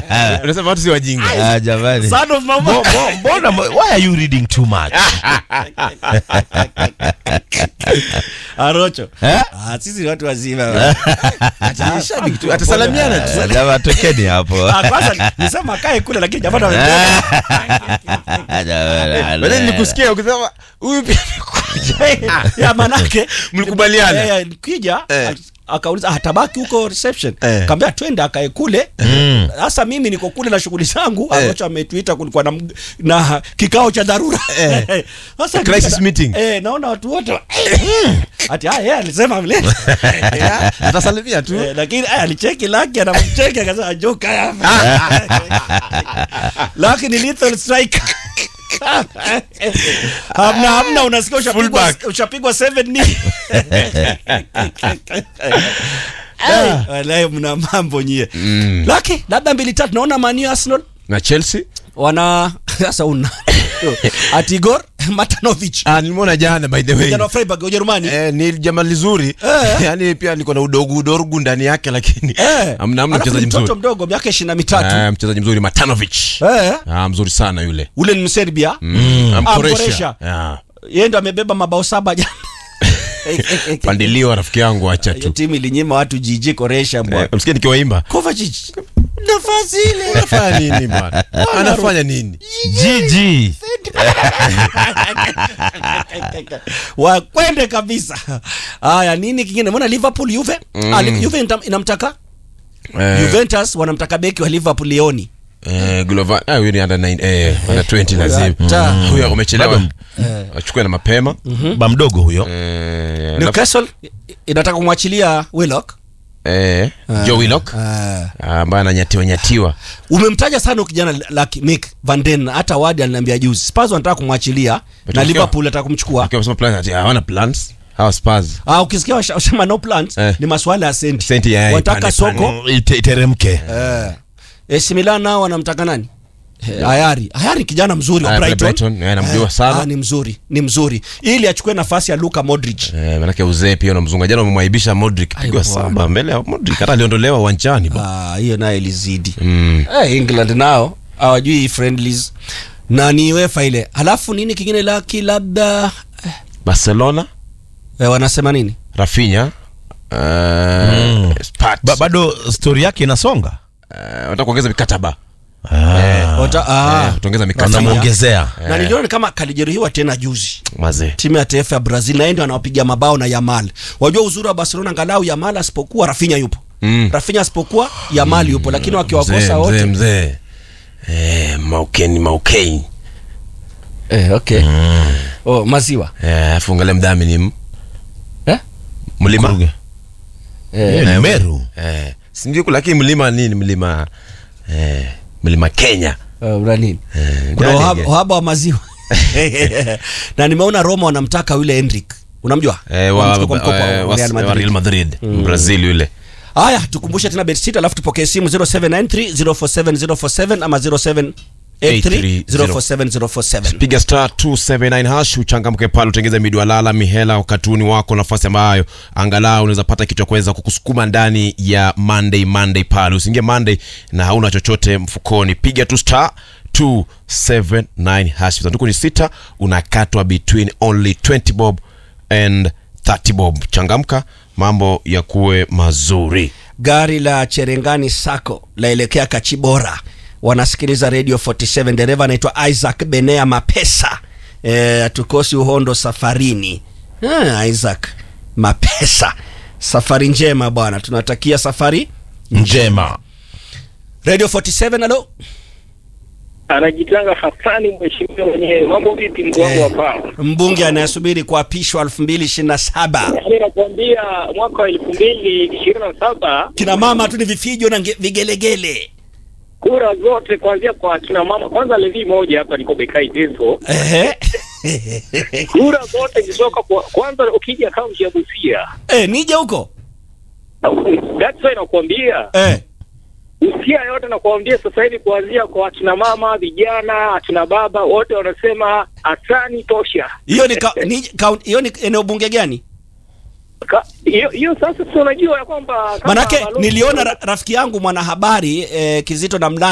unasema watu si wajinga Ah, jamani Son of mama. Mbo- mbo- mbona why are you reading too much Arocho. Eh? Ah, sisi ni watu wazima. Ati shabiki tu atasalamiana tu Ah, jamaa tokeni hapo Ah, kwanza nisema kae kule lakini jamaa ametoka. Jamani, Baadaye nilikusikia ukisema huyu pia amekuja. ya manake Mlikubaliana? Eh, kija Eh. akauliza "Ah, tabaki huko reception Eh. kaambia twende akae kule Mm. sasa mimi niko kule na shughuli zangu Eh. ambacho ametuita kulikuwa na, mg- na kikao cha dharura Eh. sasa Crisis nikita- meeting. eh, naona watu wote ati ah, yeye alisema vile atasalimia tu Eh, lakini aya, alicheki laki anamcheki akasema joka hapa laki ni lethal strike hamna hamna unasikia ushapigwa Fullback. ushapigwa 7 ni Ai, walahi mna mambo nyie laki labda mbili tatu naona manu arsenal na chelsea wana sasa una atigor matanovic ah, nilimwona jana by the way jana wa freiburg ujerumani Eh, ni jamaa lizuri Eh. yani pia liko na udogo udogo ndani yake lakini Eh. amna amna Alafu mchezaji ni mtoto mzuri mdogo miaka ishirini na mitatu Eh, mchezaji mzuri matanovic Eh. ah, mzuri sana yule ule ni mserbia mm. Amkoresha. amkoresha Ah. yeye ndo amebeba mabao saba jana pandiliwa rafiki yangu acha hiyo tu timu ilinyima watu jiji koresha bwana Eh, msikia nikiwaimba Kovacic nafasi ile anafanya nini bwana anafanya nini jiji wakwende kabisa haya nini kingine mbona liverpool juve ah, Li- juve intam- inamtaka Eh, juventus wanamtaka beki wa liverpool leoni eh, Glover- ah, huyu ni under nine- eh, under 20 lazima Ta. Mm. huyu umechelewa Bado- achukue na mapema ba mdogo huyo Eh, alafu- newcastle inataka kumwachilia willock eh, Joe Willock Ah. ah, ambaye ananyatiwa nyatiwa umemtaja sana huyu kijana laki Mick Van Den hata wadi aliniambia juzi Spurs wanataka kumwachilia na Matokeo. Liverpool anataka kumchukua Akiwa amesema plans ati hawana plans hawa Spurs ah, ukisikia washa- washama no plans Eh. ni maswala ya senti Senti ya- wanataka ipande, soko Mm, ite- iteremke eh. AC Milan nao wanamtaka nani Eh, Ayari Ayari kijana mzuri wa Aya, pale Brighton, Brighton, eh, namjua sana. ah, ni mzuri ni mzuri ili achukue nafasi ya Luka Modric Eh, manake uzee pia unamzunga jana umemwaibisha Modric pigwa Ai, bwana. saba mbele ya Modric hata aliondolewa uwanjani ba. Ah, hiyo nayo ilizidi Mm. eh, England nao hawajui friendlies na ni UEFA ile halafu nini kingine laki labda Barcelona eh, wanasema nini Rafinha uh, Spurs. ba, bado stori yake inasonga Eh, wanataka kuongeza mikataba Ah, Wata, ah, Eh, kuongeza mikataba Rafinha. wanamwongezea na niliona ni kama kalijeruhiwa tena juzi mazee timu ya taifa ya brazil na yeye ndio anawapiga mabao na yamal wajua uzuri wa barcelona angalau yamal asipokuwa rafinya yupo Mm. rafinya asipokuwa yamal yupo lakini mzee wakiwakosa mzee wote mzee eh, maukeni maukeni eh, okay. oh, maziwa Eh, alafu angalia mdhamini m- eh? mlima Kuruge. Eh, Eh, meru eh, sindio lakini mlima nini mlima eh, mlima Kenya uh, una nini Eh, kuna gani uhaba, ge- uhaba wa maziwa na nimeona roma wanamtaka yule henrik unamjua eh, wa, Wamchukua kwa mkopo wa eh, wa, Real wa Madrid. Real Madrid Brazil yule haya tukumbushe tena bet alafu tupokee simu 0793047047 ama 0783047047 piga star 279 hash uchangamke pale utengeze midwalala mihela wakatuni wako nafasi ambayo angalau unaweza pata kitu cha kuweza kukusukuma ndani ya monday monday pale usiingie monday na hauna chochote mfukoni piga tu star 279 hash sanduku ni sita unakatwa between only 20 bob and 30 bob changamka mambo ya kuwe mazuri gari la cherengani sako laelekea kachibora wanasikiliza radio 47 dereva anaitwa isaac benea mapesa e, tukosi uhondo safarini ah, isaac mapesa safari njema bwana tunatakia safari njema radio 47 alo anajitanga Hasani mheshimiwa mwenyewe. Mambo vipi mkuu wangu wa paa? mbunge anayesubiri kuapishwa 2027 Yaani nakwambia mwaka wa elfu mbili ishirini na saba kina mama tu ni vifijo na nge- vigelegele kura zote kuanzia kwa kina mama, kwanza levi moja hapa niko Bekai Teso, Ehe. kura zote zitoka kwa, kwanza ukija kaunti ya Busia Eh, nije huko that's why nakwambia eh. Busia yote nakwambia sasa hivi kuanzia kwa akina mama, vijana, akina baba wote wanasema Hasani tosha. hiyo ni ka- ni kaunti- hiyo ni eneo bunge gani Ka- Hiyo hiyo sasa si unajua ya kwamba kama manake balozi- niliona ra, rafiki yangu mwanahabari eh, kizito na